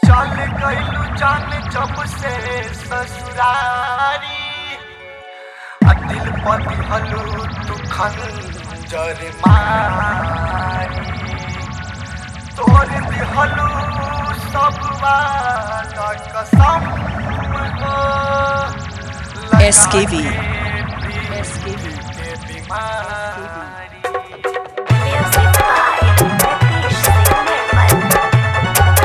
चल गइलू जान जब से ससुरारी आ दिल पर दिहलू तू खंजर मारी तोड़ दिहलू सब वाला कसम हो लगा SKV. के SKV. के बीमारी Music by Nitish Singh Nirmal.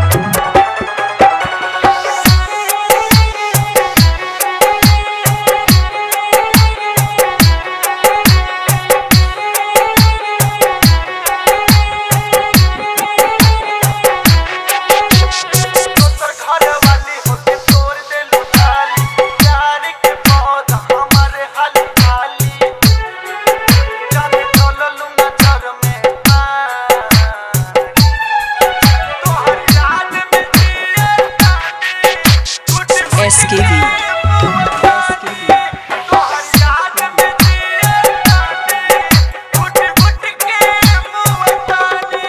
दोसर घर वाली होके तोड़ देलू डाली प्यार के पौधा हमारे हाली खाली जाने चललू नजर में मारी तोहर याद में जिए तानी कुछ SKV. तोहर याद में जिए तानी कुछ कुछ के मुँह तानी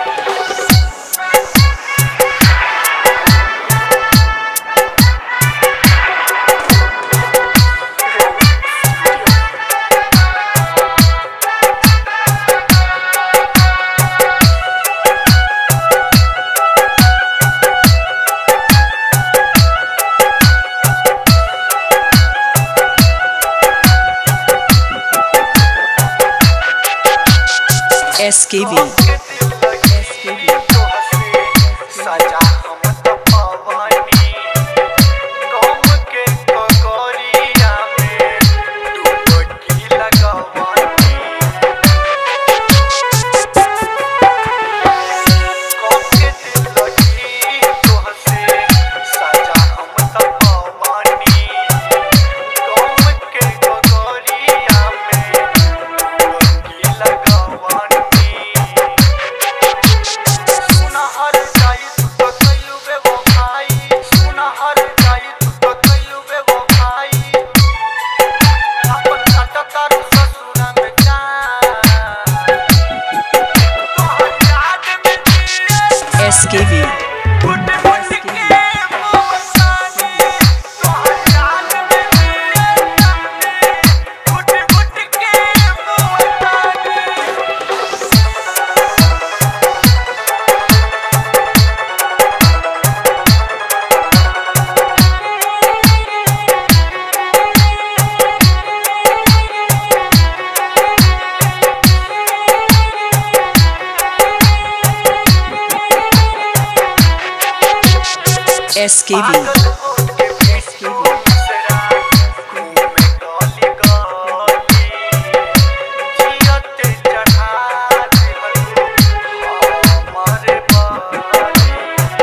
SKV. के दिल लगी तोहसे सजा हम तो पवानी गम के कगरिया में डुबकी लगवानी गम के दिल लगी तोहसे सजा हम तो पवानी गम के कगरिया में डुबकी लगवानी सुनहर जाई तू तो कइलू बेवफाई सुनहर जाई तू तो कइलू बेवफाई अपन काटा तारू ससुरा में जान तोहर याद में जिए SKV. फुट फुट के मोहतानी तोहर याद में जिए तानी फुट फुट के मोहतानी SKV. पागल होके बेसू बिसरा घूमे गली गली जियते चढ़ा देहलू हमारे बाली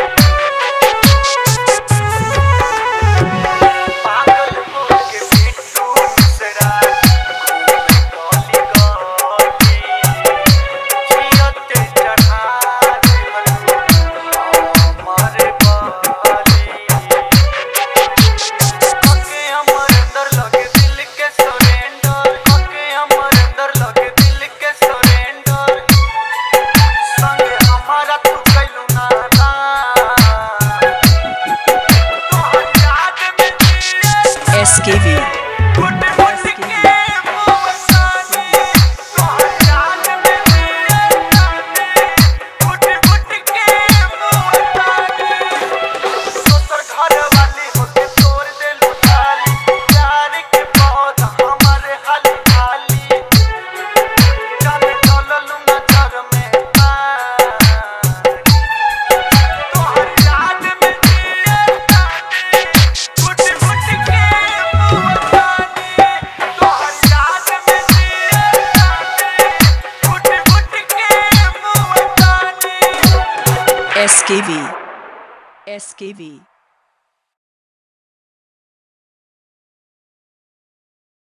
पागल होके बेसू बिसरा घूमे गली गली जियते चढ़ा देहलू हमारे बाली ओके हमर अंदर लगे दिल के सरेंडर ओके हमर अंदर लगे दिल के सरेंडर संगे हमारा तू कैलू नादा तोहर याद में जिए SKV. फुट फुट के मोहतानी तोहर याद में जिए तानी फुट फुट के मोहतानी दोसर घर वाली होके तोड़ देलू डाली प्यार के पौधा हमारे हाली खाली जाने चललू नजर में मारी तोहर याद में जिए तानी फुट फुट के मोहतानी तोहर याद में जिए तानी फुट फुट के मोहतानी SKV. SKV.